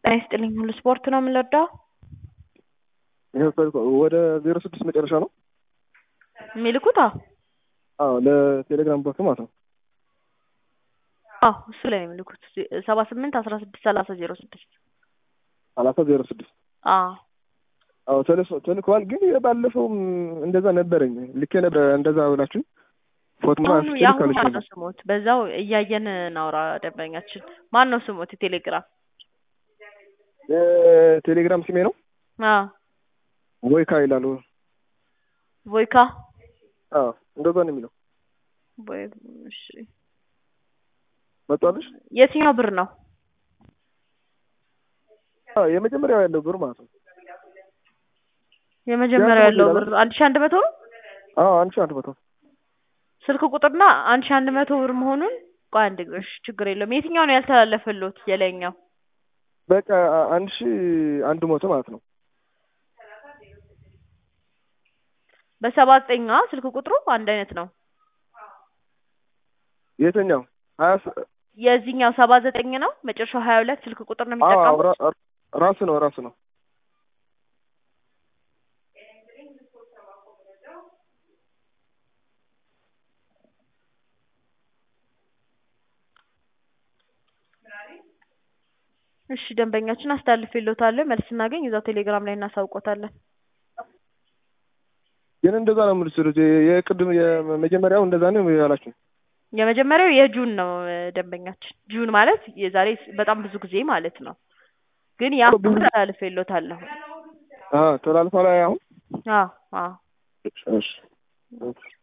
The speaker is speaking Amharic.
ጤና ይስጥልኝ ሁሉ ስፖርት ነው የምንወደው ወደ ዜሮ ስድስት መጨረሻ ነው የሚልኩት? አዎ አዎ ለቴሌግራም ቦት ማለት ነው። አዎ እሱ ላይ ነው የሚልኩት። ሰባ ስምንት አስራ ስድስት ሰላሳ ዜሮ ስድስት ሰላሳ ዜሮ ስድስት አዎ አዎ ተልከዋል። ግን ባለፈውም እንደዛ ነበረኝ ልኬ ነበር እንደዛ ብላችሁ ፎቶ አሁኑ የአሁኑ ማን ነው ስሞት? በዛው እያየን እናውራ። ደንበኛችን ማን ነው ስሞት? የቴሌግራም ቴሌግራም ስሜ ነው አዎ ቮይካ ይላሉ። ቮይካ አዎ እንደዛ ነው የሚለው። ቦይ እሺ መጣልሽ? የትኛው ብር ነው? አዎ የመጀመሪያው ያለው ብር ማለት ነው። የመጀመሪያው ያለው ብር አንድ ሺህ አንድ መቶ ነው። አዎ አንድ ሺህ አንድ መቶ ስልክ ቁጥርና አንድ ሺህ አንድ መቶ ብር መሆኑን ቆይ አንድ ግሽ ችግር የለውም። የትኛው ነው ያልተላለፈልዎት? የላይኛው በቃ አንድ ሺህ አንድ መቶ ማለት ነው። በሰባ ዘጠኝ ስልክ ቁጥሩ አንድ አይነት ነው። የትኛው ሀያ የዚህኛው ሰባ ዘጠኝ ነው መጨረሻው ሀያ ሁለት ስልክ ቁጥር ነው የሚጠቀሙት። ራሱ ነው ራሱ ነው። እሺ ደንበኛችን አስተላልፌልዎታለሁ። መልስ ስናገኝ እዛው ቴሌግራም ላይ እናሳውቆታለን። ግን እንደዛ ነው የምልስሉት። የቅድም የመጀመሪያው እንደዛ ነው ያላችሁ። የመጀመሪያው የጁን ነው ደንበኛችን። ጁን ማለት የዛሬ በጣም ብዙ ጊዜ ማለት ነው። ግን ያ አስተላልፌልዎታለሁ። አዎ ተላልፏል። አሁን አዎ አዎ እሺ